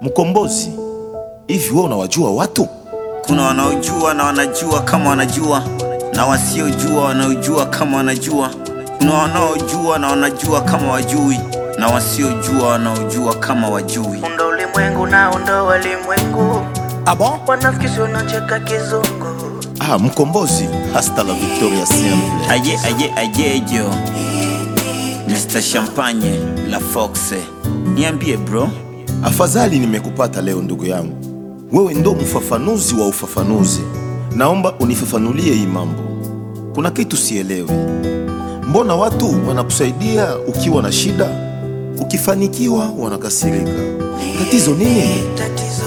Mkombozi, hivi wewe unawajua watu? Kuna wanaojua na wanajua kama wanajua, na wasiojua wanaojua kama wanajua. Kuna wanaojua na wanajua kama wajui, na wasiojua wanaojua kama wajui. Unda ulimwengu na unda walimwengu Ah bon? wanafikisi unacheka kizungu Ah, Mkombozi, hasta la victoria siempre. Aye, aye, ayejo Mr. Champagne la Foxe, niambie bro. Afadhali nimekupata leo ndugu yangu. Wewe ndo mfafanuzi wa ufafanuzi. Naomba unifafanulie hii mambo. Kuna kitu sielewi. Mbona watu wanakusaidia ukiwa na shida, ukifanikiwa wanakasirika? Tatizo nini? tatizo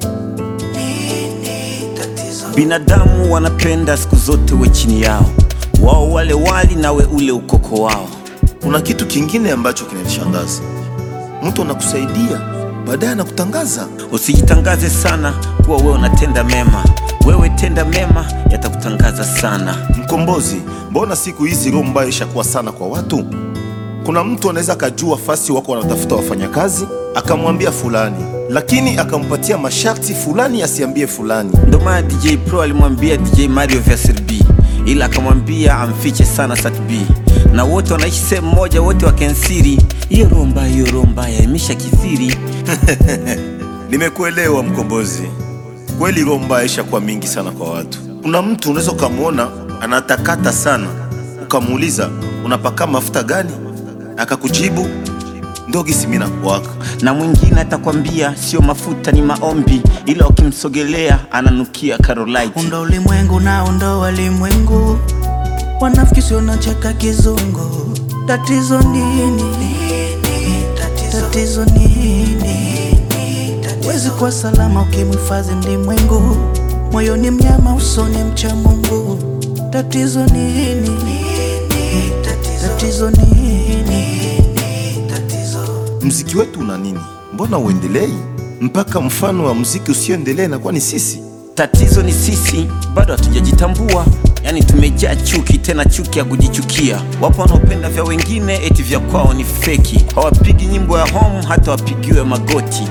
nini tatizo Binadamu wanapenda siku zote we chini yao, wao wale wali nawe ule ukoko wao. Kuna kitu kingine ambacho kinanishangaza. Mtu anakusaidia baadaye anakutangaza. Usijitangaze sana kuwa wewe unatenda mema, wewe tenda mema, yatakutangaza sana. Mkombozi, mbona siku hizi roho mbaya ishakuwa sana kwa watu? Kuna mtu anaweza akajua fasi wako wanatafuta wafanyakazi, akamwambia fulani, lakini akampatia masharti fulani asiambie fulani. Ndo maana DJ Pro alimwambia DJ Mario Verser B, ila akamwambia amfiche sana Sat B, na wote wanaishi sehemu moja, wote wakensiri. Hiyo roho mbaya, hiyo roho mbaya imesha kithiri. Nimekuelewa Mkombozi, kweli roho mbaya ishakuwa mingi sana kwa watu. Kuna mtu unaweza ukamwona anatakata sana, ukamuuliza unapaka mafuta gani, akakujibu ndogisi mina kuwaka. na mwingine atakwambia sio mafuta, ni maombi, ila ukimsogelea ananukia Carolite. unda ulimwengu na unda walimwengu wanafikisi unacheka kizungu tatizo nini tatizo nini wezi kuwa salama ukimhifadhi mlimwengu moyoni mnyama usoni mcha Mungu tatizo nini tatizo nini tatizo Mziki wetu una nini? Mbona uendelei? Mpaka mfano wa mziki usioendelea inakuwa ni sisi. Tatizo ni sisi bado hatujajitambua, yaani tumejaa chuki, tena chuki ya kujichukia. Wapo wanaopenda vya wengine eti vya kwao ni feki, hawapigi nyimbo ya home hata wapigiwe magoti.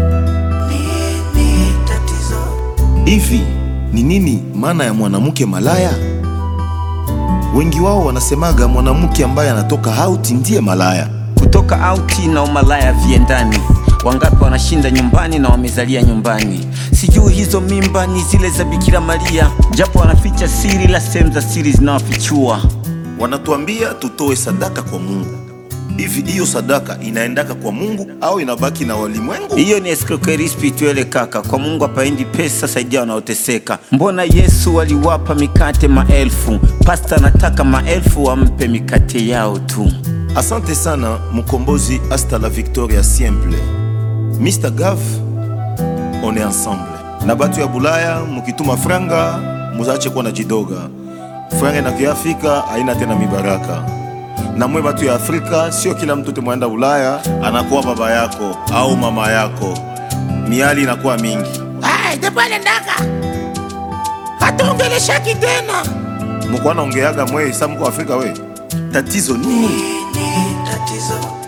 nini tatizo Hivi ni nini maana ya mwanamke malaya? Wengi wao wanasemaga mwanamke ambaye anatoka hauti ndiye malaya. Kutoka auti na umalaya viendani, wangapi wanashinda nyumbani na wamezalia nyumbani. Sijui hizo mimba ni zile za Bikira Maria, japo wanaficha siri, la sehemu za siri zinawafichua. Wanatuambia tutoe sadaka kwa Mungu. Hivi hiyo sadaka inaendaka kwa Mungu au inabaki na walimwengu? Hiyo ni escroquerie spirituelle kaka. Kwa Mungu hapaendi pesa, saidia wanaoteseka. Mbona Yesu aliwapa mikate maelfu? Pasta anataka maelfu wampe mikate yao tu. Asante sana Mkombozi, hasta la victoria siempre. Mr Gav, on est ensemble. Na batu ya Bulaya mukituma franga muzache kuwa na jidoga. Franga inakiafika haina tena mibaraka. Na mwe batu ya Afrika, sio kila mtu temwenda Ulaya anakuwa baba yako au mama yako. Miali inakuwa mingi. Ai, depale ndaka hatuongeleshaki tena. Mukwana ongeaga mwe sa mko Afrika we. Tatizo nini? nini tatizo